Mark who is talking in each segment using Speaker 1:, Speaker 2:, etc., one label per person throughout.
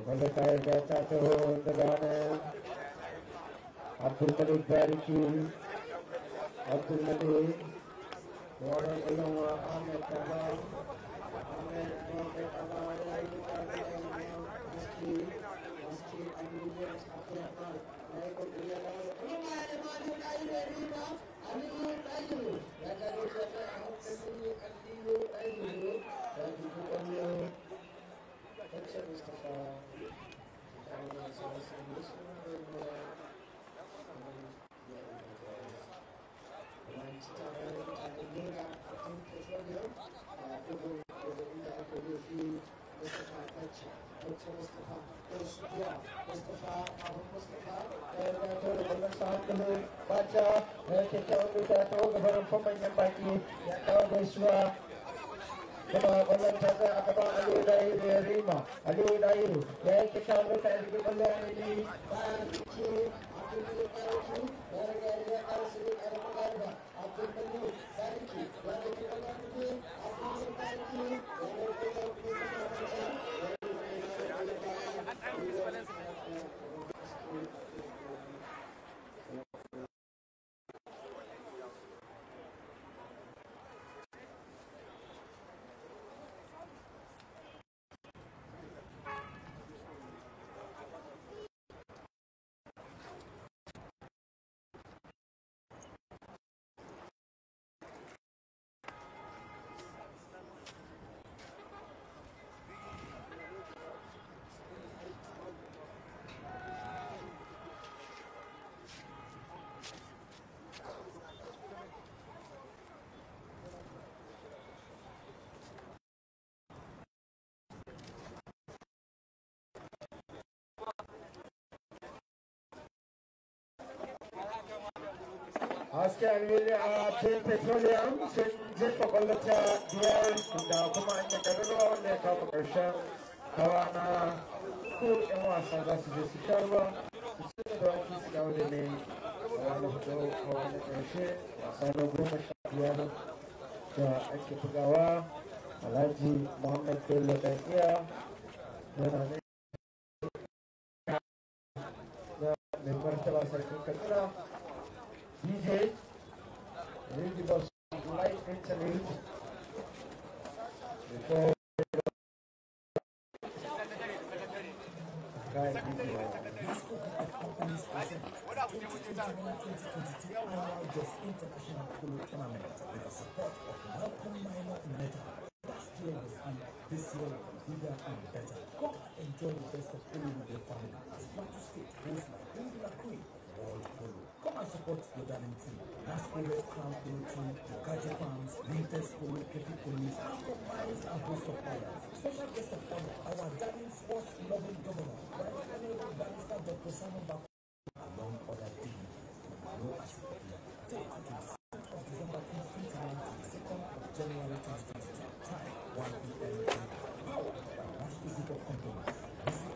Speaker 1: wanda ta riga ta taho daga hannun abdulmalik bariki abdulmalik Warren Ilonwa Ahmed Kaba Ahmed Mohamed Kaba ya yi ƙarfi Maski Maski Aminiyan Abdulrahman ya yi ƙarfi ya dawo kuma ya yi mani ɗayi da riba Aliyu ɗayi ya gani da ta hankali Aliyu ɗayi ya ji ƙwallo Kacce Mustapha ta yi wasa wasu musulman baca kyakkyawan duka ta gabarin manyan baki ya kawo gaisuwa kuma kwallon ta tsaya a gaban aliyu dahiru ya rima aliyu dahiru ya yi kyakkyawan duka ya rigi kwallon ya rigi bayan ce abdul karfi ya riga ya riga karsu ne karfi garba abdul mali sarki ya rigi kwallon rigi abdul sarki ya rigi kwallon hasken wili a cikin petroleum sun jefa kwallata biyar da kuma an yi garuruwa wanda ya kawo ƙarshen hawa na ko yan wasa za su je su sha ruwa su ci da waki su dawo da ne hawa na hudu hawa na ƙarshe wasa na goma sha biyar da ake bugawa alhaji muhammad bello dan iya yana ne da mai martaba sarkin katsina DJ, we'll give us light interlude before Guy,
Speaker 2: International Polo Tournament with the support of Malcolm Minor Meta. Last year was big, this year will be bigger and better. Come and enjoy the best of polo with your family as Plateau State hosts like Ingila Queen World Polo. Come and support your darling team. Nasco Red Crown Polo Team, Okaje Farms, Winters Polo, Kepi Police, and combines and host of players. Special guest of honor, our darling sports loving governor, Right Honorable Barrister Dr. Simon Bako, among other things. No as Date 26th of December 2021 to the 2nd of January 2022. Time 1 p.m. Powered by National Group of Companies. Visit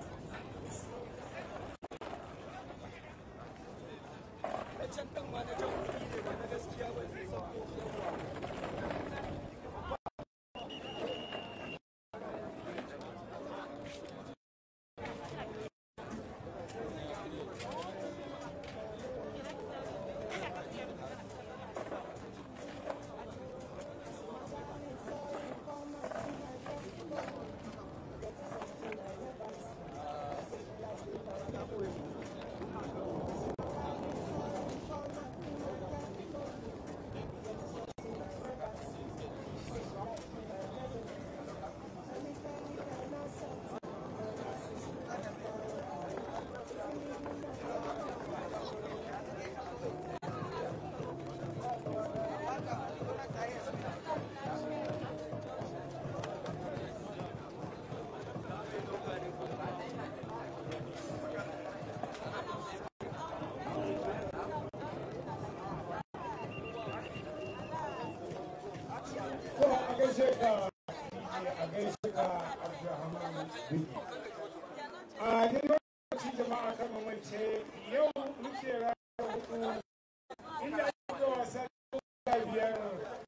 Speaker 3: ko a gaishe ka a gaishe ka Abdulrahman Biki. A ni lokaci jama'a kan mamance yau muke ranar hudu inda ake wasa da biyar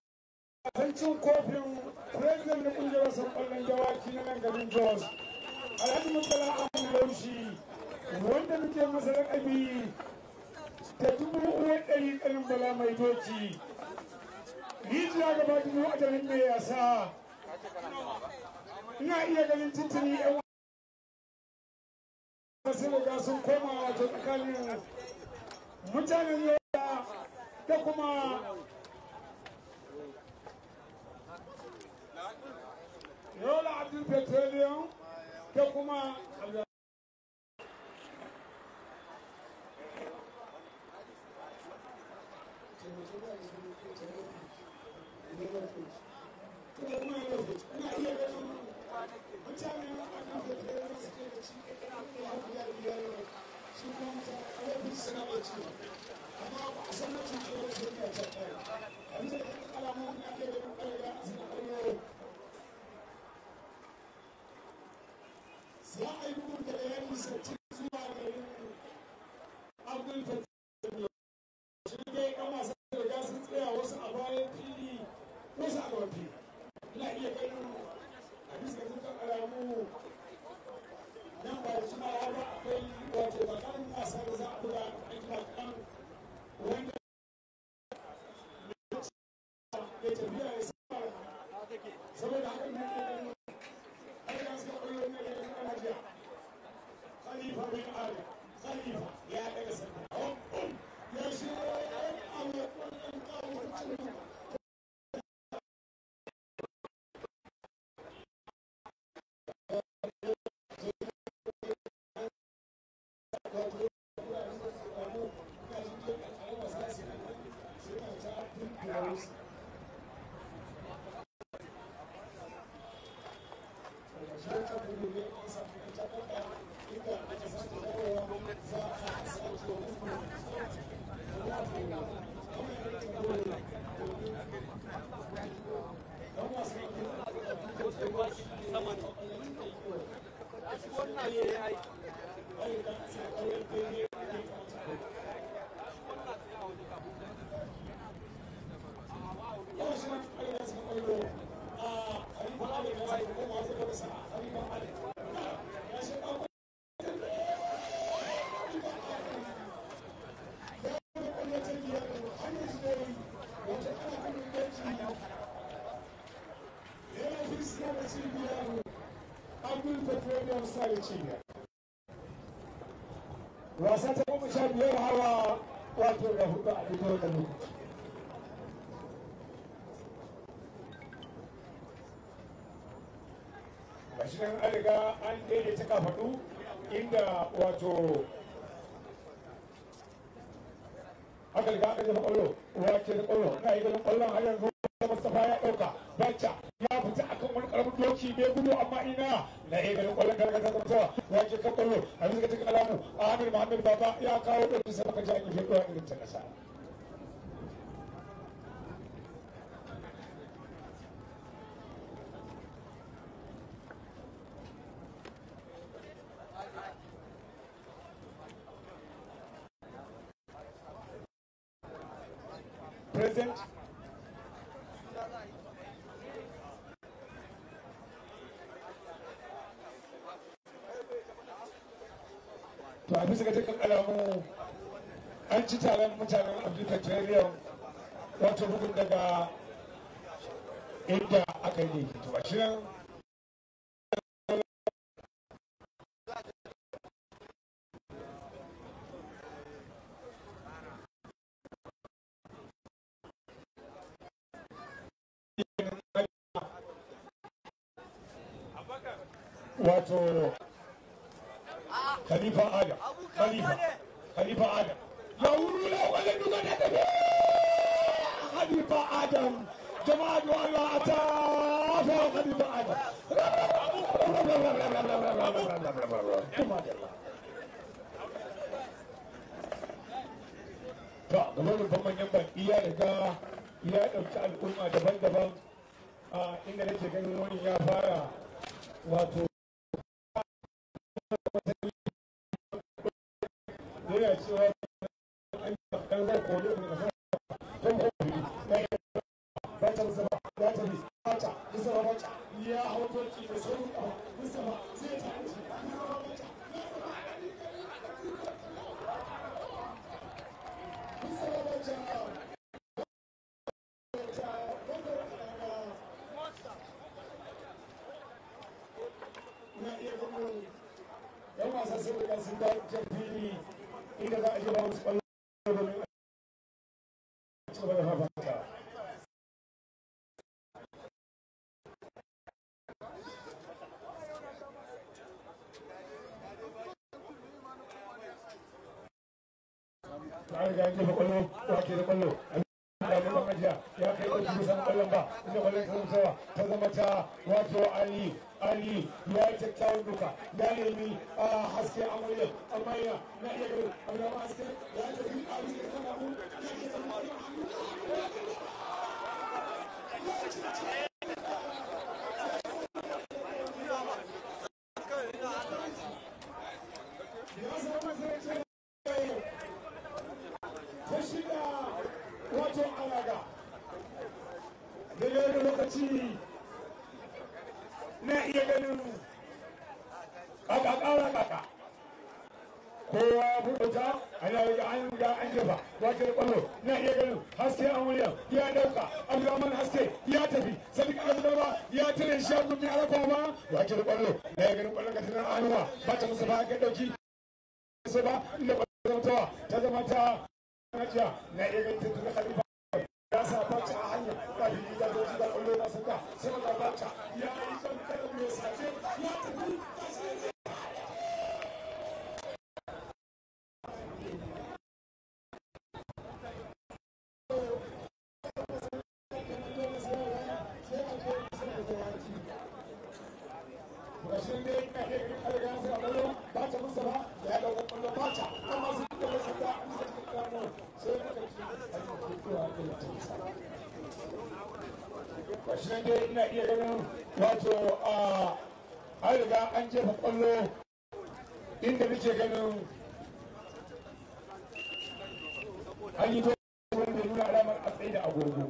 Speaker 3: wasan cin kofin president na kungiyar wasan kwallon dawaki na nan garin Jos alhaji mutala abu laushi wanda muke masa laƙabi da dubu uwar ɗari ƙanin bala mai doki rijiya gaba dubu a jarin mai yasa ina iya ganin titini yan wasu riga sun koma wato tsakanin mutanen yola da kuma yola abdul petroleum da kuma za a yi bugun da bayani sarki zuwa garin abdul petroleum shi dai ɗan wasan da riga sun tsaya wasu a bayan fili wasu a gaban fili ina iya ganin a bisa dukkan alamu nan ba da jimawa ba akwai wato bakarin wasa da za a buga a kira kan wanda ya tafiya ya saba saboda haka ne ke ganin ai ya suka kwallo na ganin ana jiya khalifa bin ali khalifa ya daga sanda ya shi ya amma kwallon kawo cikin wasa ta goma sha biyar hawa wato da hudu a ita da lokaci gashi nan an riga an daidaita kafaɗu inda wato aka riga aka jefa ƙwallo wace da ƙwallo na yi ganin ƙwallon har yanzu Mustapha ya ɗauka Bacca ya fita akan wani ƙaramin doki bai gudu amma ina na yi ganin ƙwallon gargaza ta fitowa wace kan ƙwallo a bisa cikin alamu Ahmed Muhammad Baba ya kawo ɗauki sai baka ji an yi fiye irin ta ƙasa. Present. to a bisa ga dukkan alamu an ci taron mutanen afirka petroleum wato bugun daga inda aka yi ne to a shirin wato khalifa adam khalifa khalifa adam ya wuru la wala duka da tafi khalifa adam jama'a da Allah ata fa khalifa adam to gaban rufin manyan baki ya riga ya ɗauki al'umma daban-daban inda nake ganin wani ya fara wato yana cewa an kan zai kone ne kasar kan hobi na yi bata musa ba ya tafi bata musa ba bata ya hau toki da sauran kafa musamman zai ta hanci yan wasa sun riga sun da can fili inda za a je ba musu kwallo domin a ci gaba da fafata na riga yanke da kwallo wa ke da kwallo da neman ajiya ya kai ɗauki kusan kwallon ba inda kwallon ta zama ta zama ta wato ali ali ya yi kyakkyawan duka ya nemi a haske a muryar amma yana na iya gari abu da haske ya tafi a bisa kan abu ya ke zama ya zama masarautar ta shida wato alaga daga wani lokaci na iya ganin kaka kara kaka kowa buɗuta ana yi an ga an jefa wace da kwallo na iya ganin haske an wuyan ya dauka abdulrahman haske ya tafi sadiq abdulrahman ya tare shi ya gumi alaƙa ma wace da kwallo na iya ganin kwallon ka tunan anuwa ba ta musa ba ga dauki sai ba inda kwallon ta ta zama ta Najiya na iya ganin tuntun Khalifa ya sa bacci a hanya ba da yi da doji da kwallo na saka sai ga bacci ya yi kan kada mai sace ya tafi Gashin dai na iya ganin kada ya sa kwallo ba ta musa ba ya dauka kwallo ba ta amma su da saka Gashi nan dai ina iya ganin wato a an riga an jefa kwallo inda muke ganin an yi wanda nuna alamar a tsaye da agogo.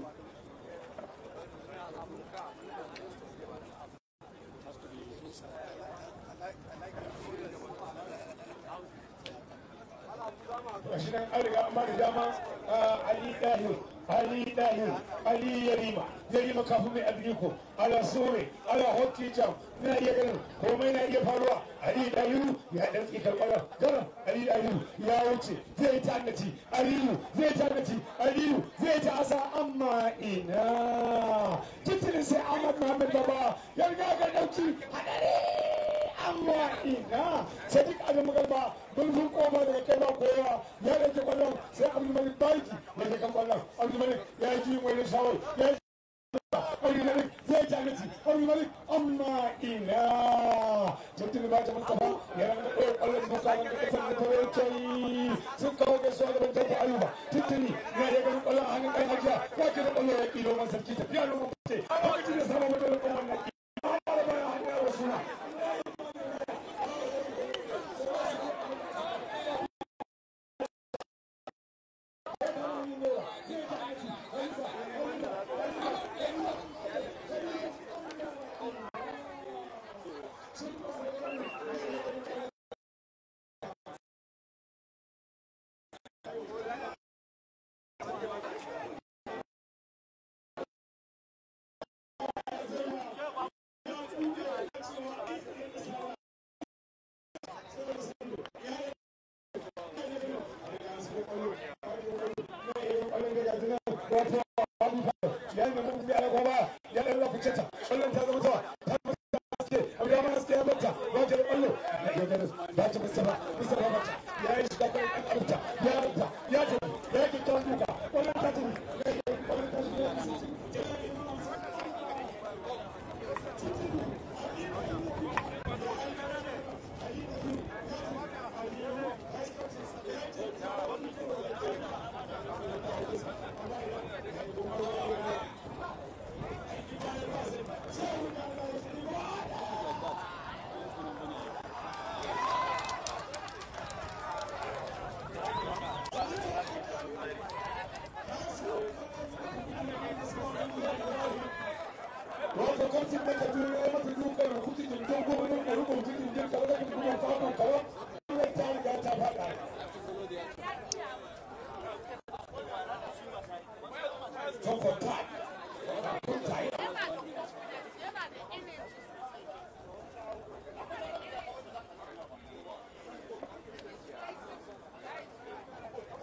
Speaker 3: gashi nan an riga an ba da dama Ali Dahir Ali Dahir Ali Yarima Yarima kafin mai Adriko ala Sore ala Hockey Jam na iya ganin komai na iya faruwa Ali Dahiru ya dan tsikar kwallon garan Ali Dahiru ya wuce zai ta annaci Aliyu zai ta annaci Aliyu zai ta asa amma ina titirin sai Ahmad Muhammad Baba ya riga ga dauki hadari amma ina sai duk abin magarba bulbul koma daga kai ba koyawa ya rage kwallon sai abdul malik baiki ya ke kan kwallon abdul malik ya yi jiyin wani shawar ya yi abdul malik zai jagaci abdul malik amma ina tuntun ba ta mustapha ya ranga ɗaya kwallon da sa ranga kasar da tawai kai sun kawo gaisuwa da bantar da ayuba tuntuni ya yi ganin kwallon a hannun ɗan ajiya ya ke da kwallon ya ƙi noman sarki tafiya noman ce a wajen da samun wajen kwallon na ƙi a hannun bayan hannun wasu na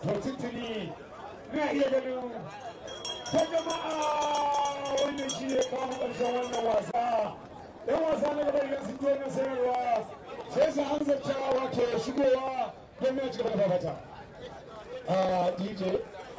Speaker 3: to tuntuni na iya ganin ta jama'a wannan shi ne kawo ƙarshen wannan wasa yan wasa na gaba idan sun je na sayarwa sai su hanzarta wato shigowa don ya ci gaba da fafata a dj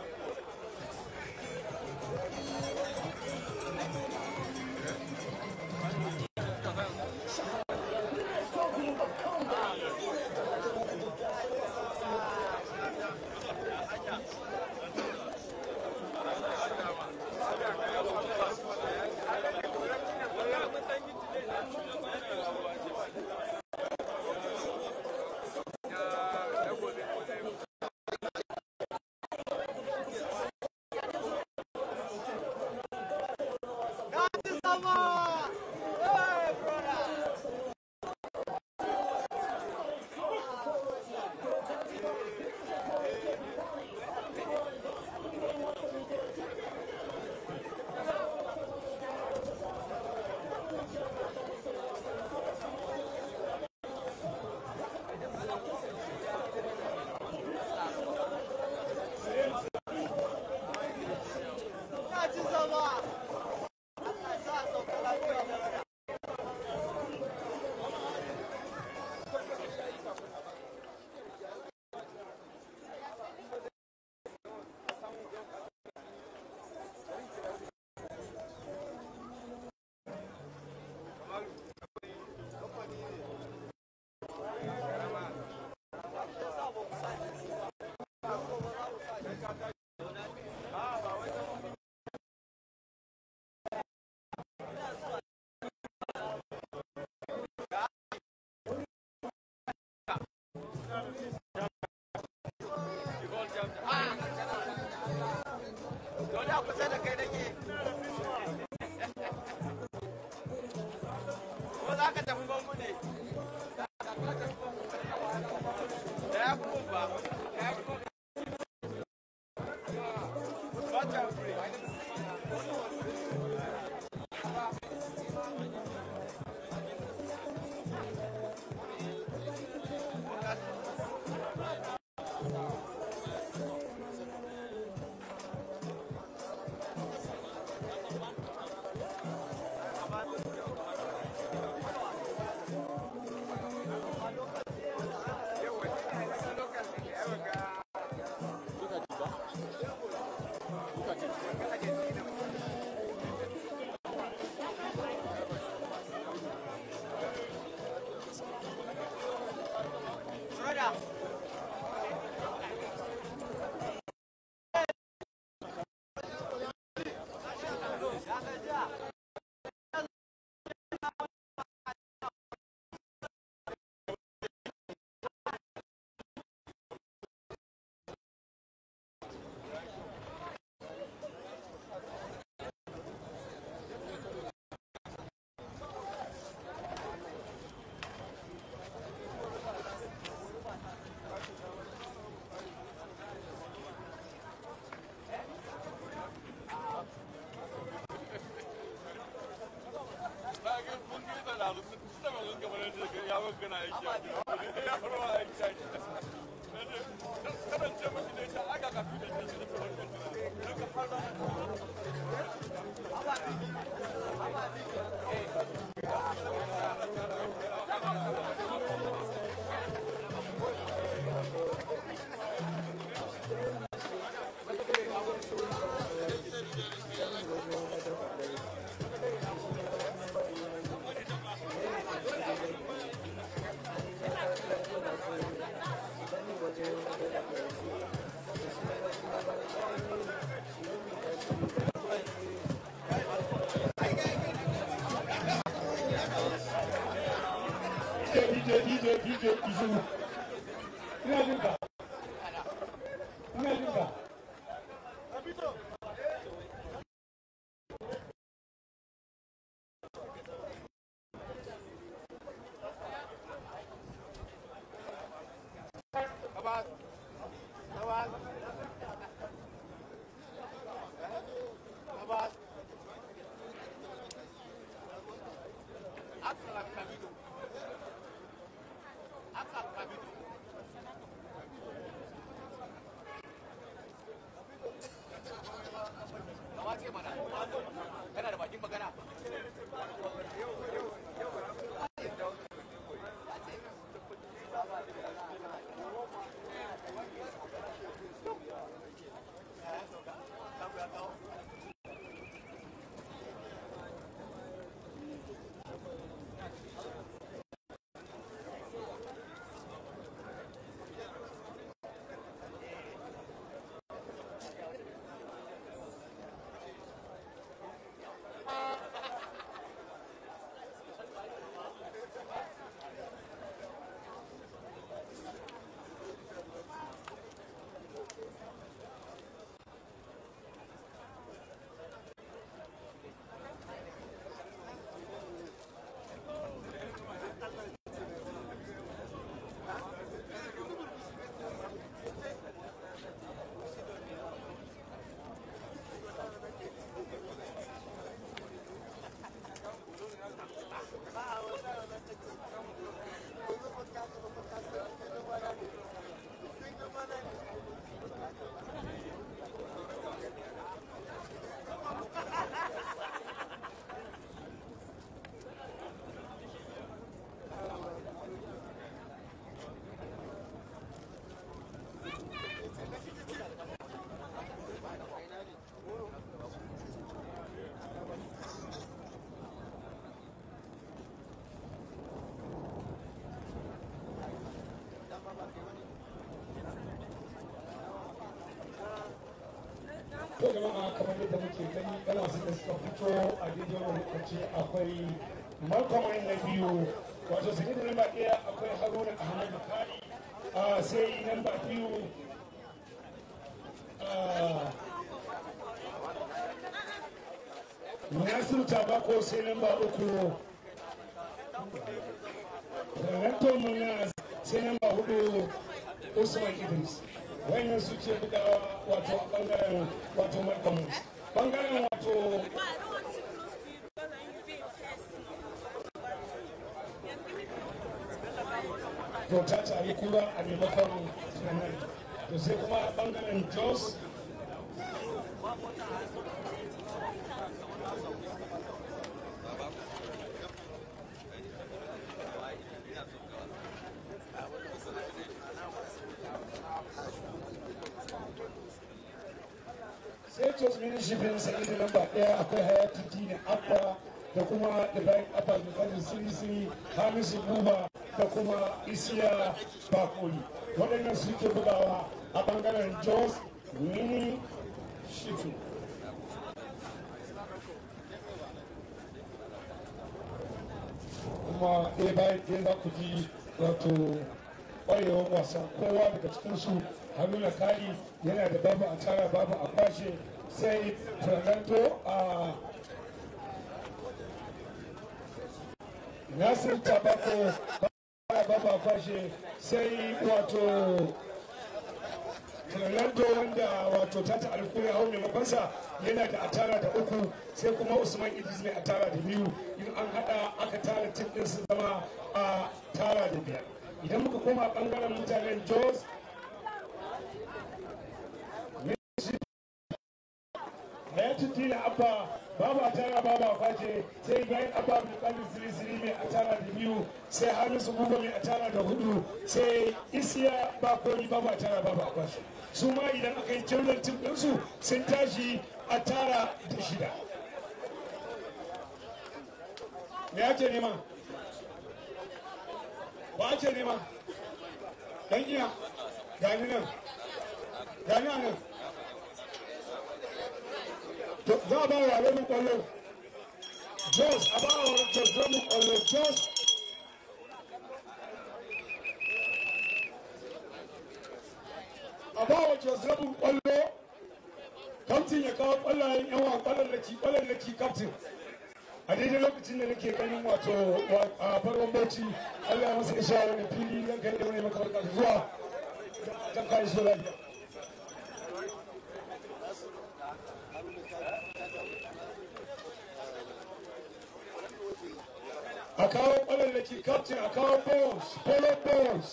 Speaker 3: DJ, DJ, DJ, Izu. Ina jin ka. Ina jin ka. to jama'a kamar yadda muke gani ɗan wasu da suka fito a daidai wani lokaci akwai malkamai na biyu wato su da lamba ɗaya akwai haruna ahmadu kari a sai lamba biyu nasiru tabako sai lamba uku Ranto Munas sai lamba hudu Usman Idris wannan su ce bugawa wato a bangaren wato malcolm bangaren wato to ta tare kura a maimakon sunan to sai kuma a bangaren jos sai jos minishifin sai da lamba daya akwai hayati dini abba da kuma ibrahim abba da fadin siri hamisu buba da kuma isiya bakoli waɗannan suke bugawa a bangaren jos mini shifin kuma ɗaya bayan ɗaya za ku ji wato ƙwarewar wasa kowa daga cikinsu haruna kari yana da babu a tara babu a kwashe sai fernando a nasir tabako babu a kwashe sai wato fernando wanda wato tata alkuri hau maimakonsa yana da atara da uku sai kuma usman idris mai atara da biyu in an hada aka tara tim din su zama a tara da biyar idan muka koma bangaren mutanen jos hayatu tina abba babu a tara babu a face sai bayan abba mai kalli siri siri mai a tara da biyu sai hamisu buba mai a tara da hudu sai isiya bakoni babu a tara babu a kwashe su ma idan aka yi jirgin tim ɗinsu sun tashi a tara da shida me ake nema ba ake nema dan iya gani nan gani a nan za a ba wa rabin kwallo jos a ba wa jos rabin kwallo jos a ba wa jos rabin kwallo kamtin ya kawo kwallayen yawa kwallallaki kwallallaki kamtin a daidai lokacin da nake ganin wato a farkon bauchi allah ya masa isa wani fili don kai da wani makabarka zuwa don kai so lafiya a kawo kwallallaki captain a kawo balls polo balls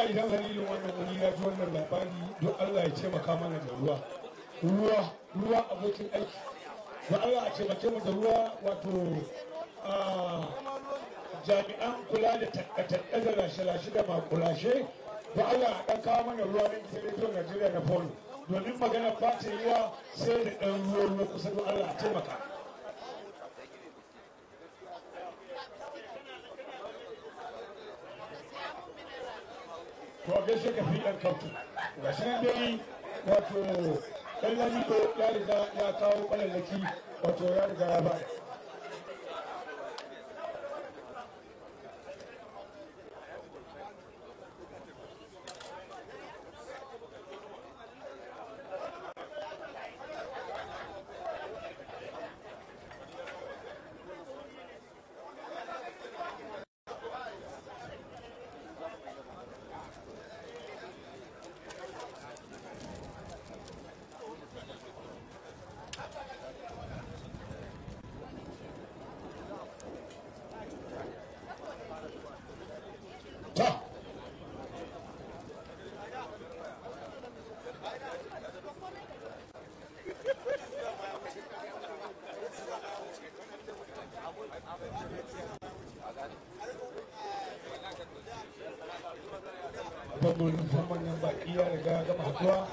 Speaker 3: Allah idan halilin wannan wuri ya ji wannan labari don Allah ya taimaka mana da ruwa ruwa ruwa abokin aiki don Allah a taimake mu da ruwa wato jami'an kula da takkatakka da lashe-lashe da makulashe don Allah a ɗan kawo mana ruwa na gidan rediyon Najeriya na Polo domin magana ba ta yiwa sai da ɗan ruwa ruwa kusa don Allah a taimaka. to a gaishe ka fi ɗan kautu ga shi nan dai wato ɗan lamito ya riga ya kawo ƙwallaki wato ya riga ya bada ta babban manyan baki ya riga ya gama haduwa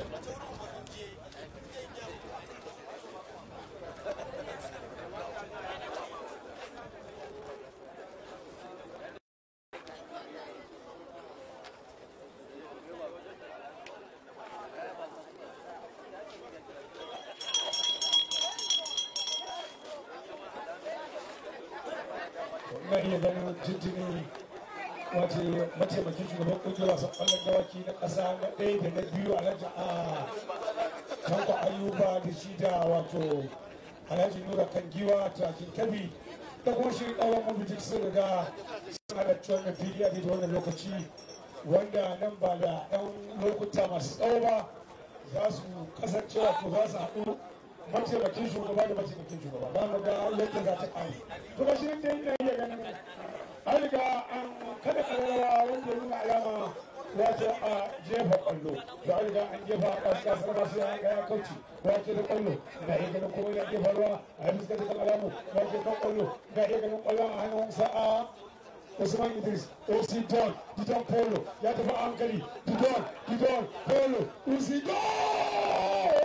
Speaker 3: na iya ganin jinjini wace mataimakin shugaban kungiyar wasan kwallon dawaki na ƙasa na ɗaya da na biyu alhaji a tanko ayuba da shi da wato alhaji nura kan giwa takin kabi da kuma shi ɗauran mabutik sun riga sun halarci wannan fili a daidai wannan lokaci wanda nan ba da ɗan lokuta masu tsawo ba za su kasance wato za su haɗu mataimakin shugaba da mataimakin shugaba ba mu ga yadda za ta ƙare to ba shi ne da ina iya ganin an riga an kada ƙararrawa wanda nuna alama wato a jefa ƙwallo to an riga an jefa a ƙasar ba sai an ga ya kauce wato da ƙwallo ga iya ganin kuma ya jefa ruwa a yi fuskar da alamu wato kan ƙwallo ga iya ganin ƙwallon a hannun sa'a Usman Idris, OC Don, Didon Polo, ya tafi a hankali, Didon, Didon, Polo, Uzi Don!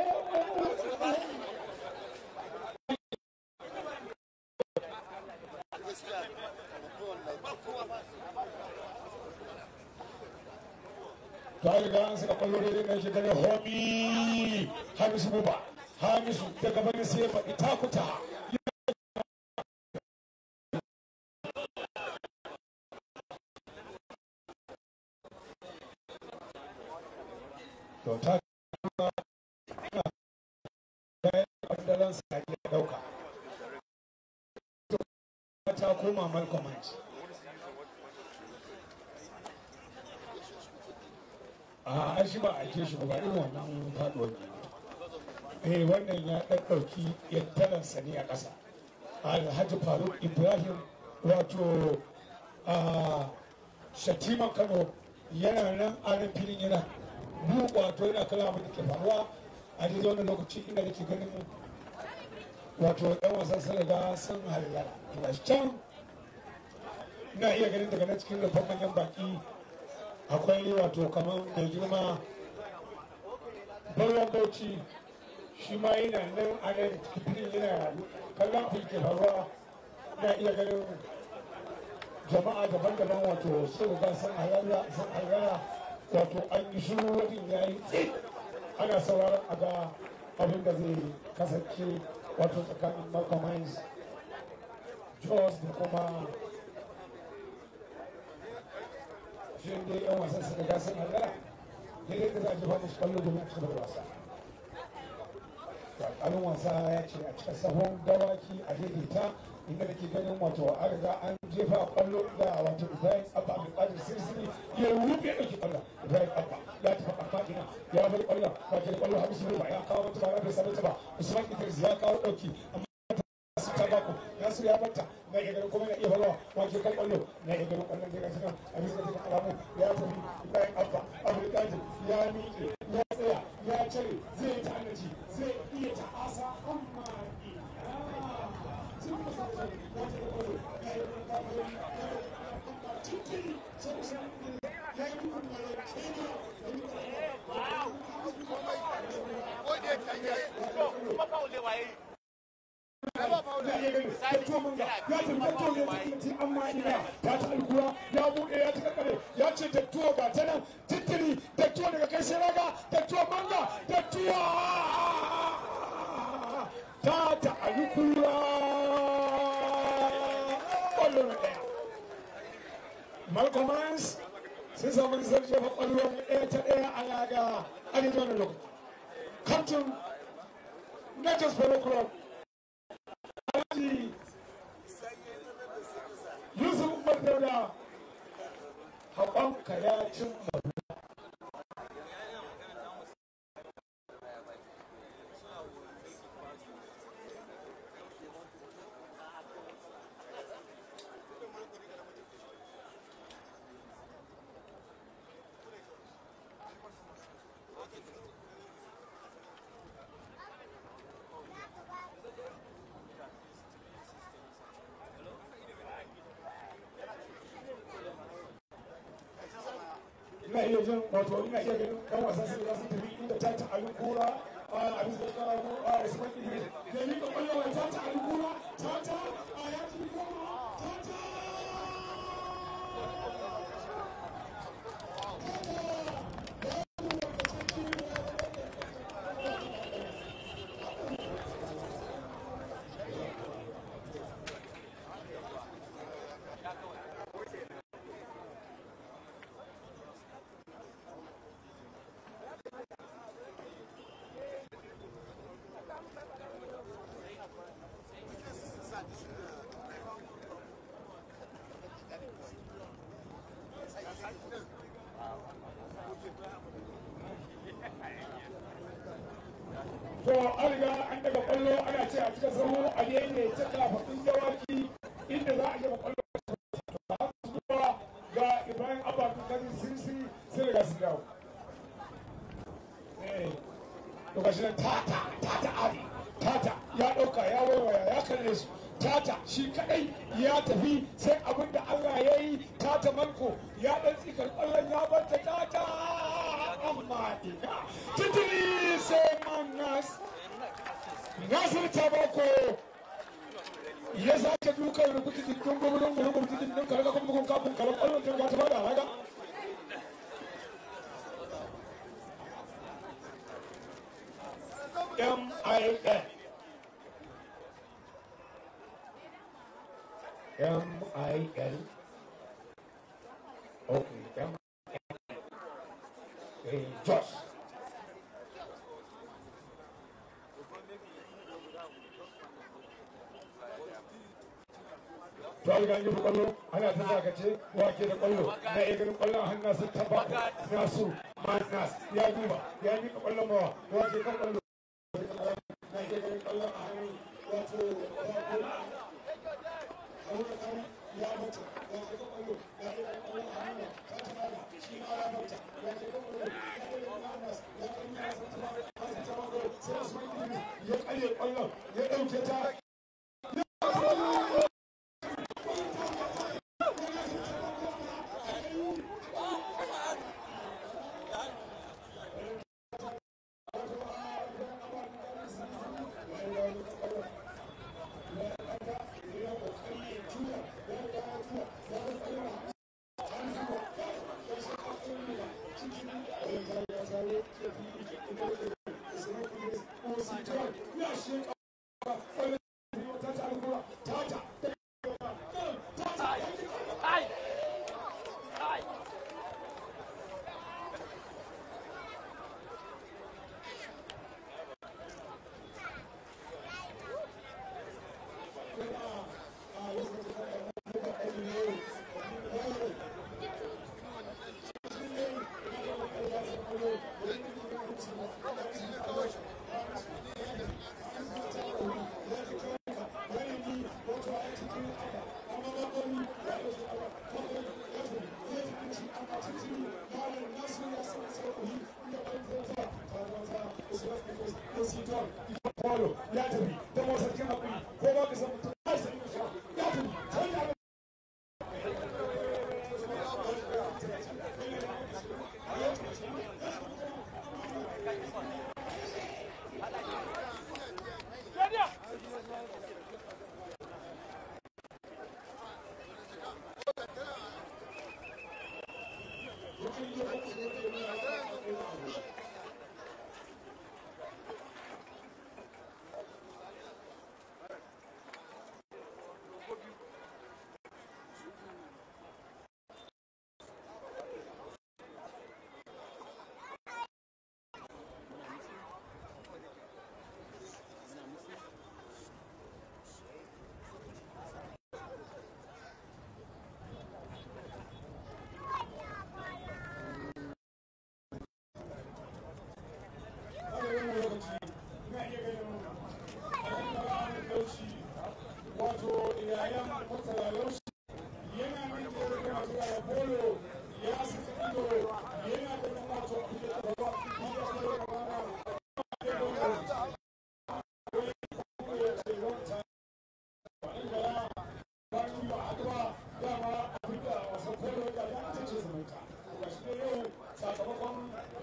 Speaker 3: ta riga an saka kwallo da nan shi daga homi hamisu buba hamisu daga bani sai faɗi takuta to ta kwandalan sa ya dauka ta koma malcolm a an shi ba a ke shi ba irin wannan faduwar ne eh wannan ya ɗaɗɗauki yantaransa ne a ƙasa alhaji faruk ibrahim wato a shatiman kano yana nan a nan filin yana mu wato yana kala abin da ke faruwa a daidai wannan lokaci inda nake ganin wato ɗan wasan sun riga sun halayya ga can ina iya ganin daga nan cikin rufin manyan baki akwai wato kamar mai girma barwan bauchi shi ma yana nan a nan cikin yana kallon fulke faruwa na iya ganin jama'a daban-daban wato sun riga sun halara sun halara wato an yi shiru wajen ya yi tsit ana sauraron a ga abin da zai kasance wato tsakanin Malcolm Hines Jos da kuma shi ne yan wasan suka ga sun halara daidai da za a jefa musu kwallo domin a cikin wasa alƙalin wasa ya ce a cikin sahun dawaki a daidaita inda da ke ganin wato an riga an jefa kwallo da wato ibrahim abba abin ƙadir sirsiri ya rufe ya ɗauki kwallo ibrahim abba ya tafi ƙarfa ina ya bar kwallo wato kwallo hamisu ba ya kawo mata ba ya bai sami ta ba usman idris ya kawo ɗauki amma su ta bako nasu ya bata na iya ganin kuma na iya falawa wake kan kwallo na iya ganin kwallon daga cikin a bisa cikin alamu ya tafi bayan abba abdulkadir ya miƙe ya tsaya ya cire zai yi ta'annaci zai iya ta'asa amma ina sun kusa da ya ce da kwallo ya yi ganin kwallo ya yi ganin kwallo cikin sun kusa ya yi ganin kwallo ya yi ya buɗe ya cika kare ya ce da tuwo ga ta nan titiri da tuwo daga kai sai raga da tuwo manga da tuwo ta ta alukura ƙwallo na ɗaya Malcolm Mans sun samu nisar jefa ƙwallo ɗaya ta ɗaya a yaga a daidai wannan lokaci captain Natchez Polo Club Alhaji Yusuf Umar Dauda haƙonka ya cin mabu ina iya jin wato ina iya ganin ɗan wasan sai za su tafi inda ta ta alin kura a bisa da kara ko a usman idris da yi ka kwallo wa ta ta alin kura ta ta a ya ci goma ta ta to an riga an daga kwallo ana ce a cikin sahu a ne ta kafaɗin dawaki inda za a jefa kwallo zuwa ga ibrahim abba kari sirsi sai riga su dawo to gashi nan tata tata ali tata ya ɗauka ya waiwaya ya kalle su tata shi kadai ya tafi sai abin da allah ya yi tata manko ya ɗan tsikar ƙwallon ya bar ta tata amma ina titiri sai manas nasir tabako ya sake dukan rubutu cikin gwamnan gwamnan cikin din kalaga kuma kun kafin kalan ƙwallon ta ga ta bada raga M-I-N M-I-N Okay, M-I-N Okay, Josh to an gani da kwallo ana ta zakace wake da kwallo na iya ganin kwallo a hannun sun taba nasu manas ya duba ya mika kwallon mawa wake kan kwallo na iya ganin kwallo a hannun wato ya mutu ya ke kan kwallo ya ke kan kwallo a hannun ta taba shi ma ya mutu ya ke kan kwallo ya ke kan manas ya ke kan manas sun taba sun taba sai su mai ya karye kwallon ya dauke ta Paulo ya tafi da masarkin hakuri ko ba ka san mutum ya tafi sai ya wato yayan murtala laushi yana nan da yake masu yaya polo ya saka ido yana da nan wato a cikin gaba ya ce da mana ya ce wata inda ya bayan ba haka ba dama afirka wasan polo da ya ce ce zumunta ga shi ne yau sakamakon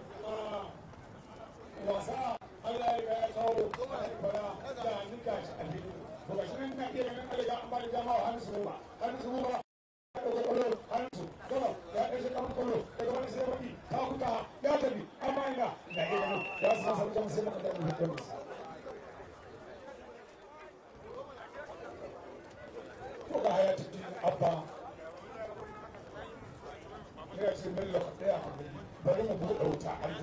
Speaker 3: wasa Allah ya ga ya kawo fara da nika shi a fili to ga shi nan na iya ganin Allah an ba da dama wa hannu su ba hannu su ba ya ɗauka kwallo hannu su gaba ya ɗauke kamar kwallo daga wani sai wani ta huta ya tafi amma ina na iya ganin ya su san sarki sai maka da mutum ko ga haya cikin abba ya ce bello ka tsaya bari mu buɗe wuta a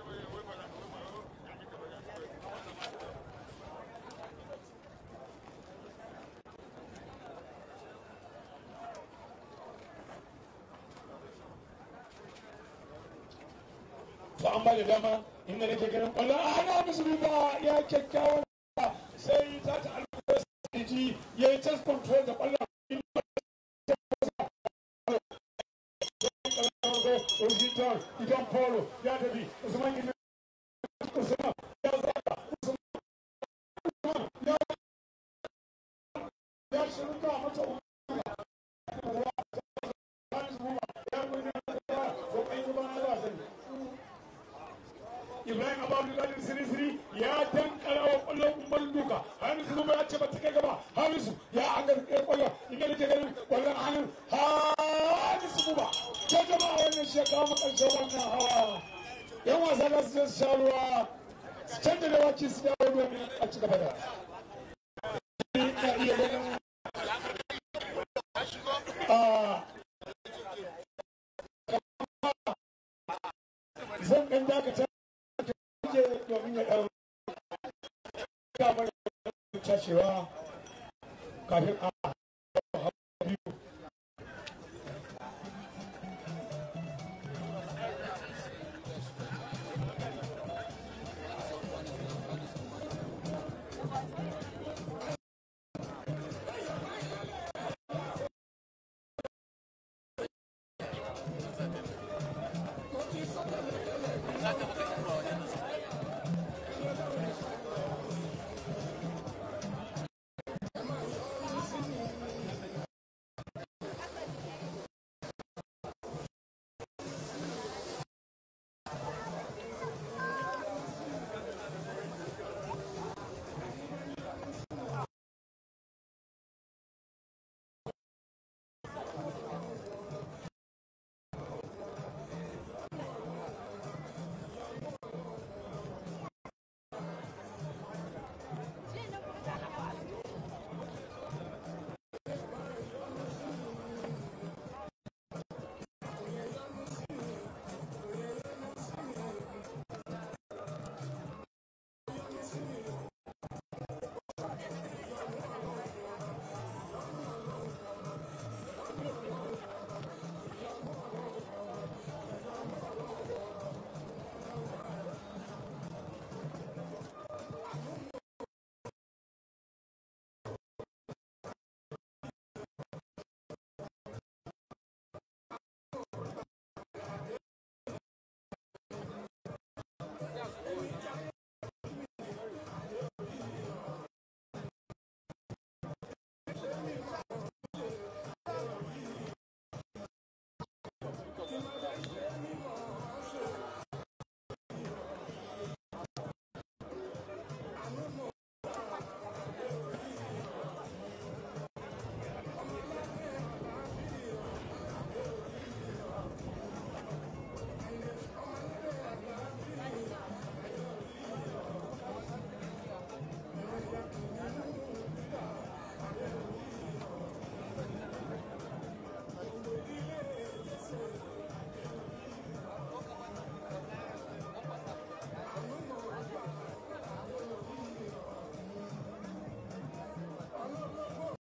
Speaker 3: to an ba da dama inda nake ganin kwallo a hana musu ba ya kyakkyawan sai ta ta alƙawar ji ya yi test control da kwallo Washington, Idan Polo, ya tafi, Usman Gini, Usman, ya zaga, Usman, ya ya shirka mata Ibrahim Abdullahi Sirisiri ya dankara wa kwallon umar duka Hamisu kuma ya ce ba ta kai gaba Hamisu ya an ga kwallon inda nake ganin kwallon hannun Hamisu kuma ta jama'a wannan shi ya kawo mu ƙarshen wannan hawa yan wasa za su je su sha ruwa su canza da waki su dawo domin a ci gaba da na iya ganin zan ɗan dakata ke domin ya ɗan kamar cashewa kafin a